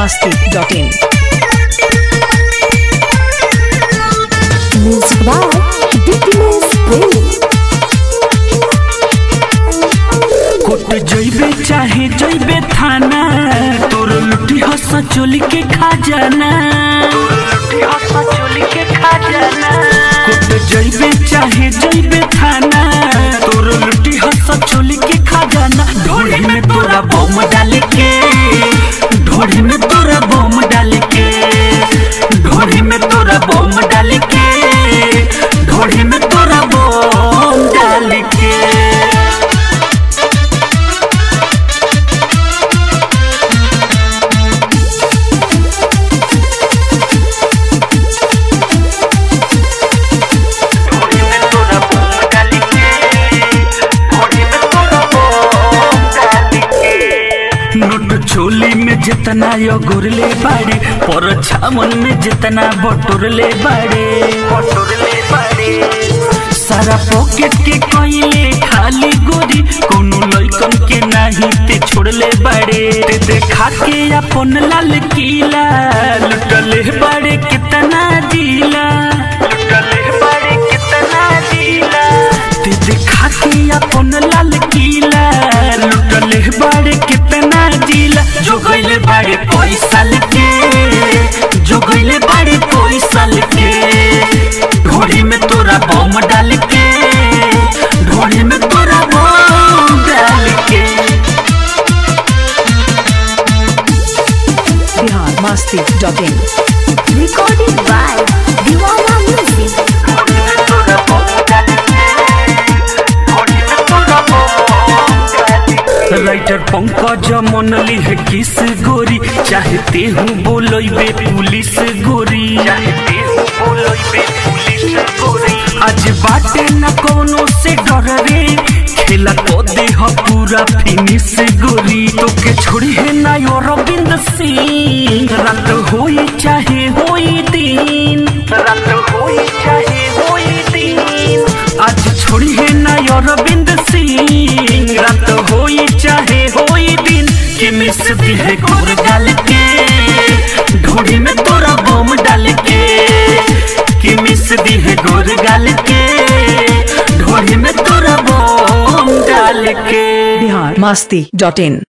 masti.in. Music by Dickiness Play. कोट जइबे चाहे जइबे थाना तोर लुटी हस चोली के खजाना कोट जइबे चाहे जइबे थाना तोर लुटी हस चोली के खजाना ढोली में तोरा बम डाल के ढोली में तोरा बम डाल के ढोली में तोरा बम डाल के ढोली में तोरा बम डाल के नोट छोली में जितना यो गुरले बाड़े पर छामन में जितना बटोरले बाड़े बटोरले बाड़े सारा पॉकेट के कोइले खाली गोरी कोनो लइकन के नाही ते छोड़ले बाड़े ते देखा के अपन लाल किला लुटले बाड़े कितना जिला लुटले बाड़े कितना जिला ते देखा के अपन लाल किला लुटले बाड़े कितना जिला जो गइले बाड़े कोई साल के जो गइले बाड़े कोई साल के ढोड़ी में तोरा बम डाल के ढोड़ी में तोरा बम डाल के Bihar masti.in. Recorded by Diwana Music. Writer Pankaj मनली है किस गोरी चाहते हूँ बोलबे पुलिस गोरी चाहते हूँ बोलबे पुलिस गोरी आज बाटे न कोनो से डर रे खेला को दे ह पूरा फिनिश गोरी तो के छोड़ी है ना यो रविंद्र सिंह रात होई चाहे होई दिन रात होई चाहे होई दिन आज छोड़ी है ना यो रविंद्र सिंह रात होई चाहे होई दिन कि मिस दी है गोर डाल के ढोड़ी में तोरा बम डाल के कि मिस दी है गोर गाल के ढोड़ी में तोरा बम डाल के Bihar masti.in.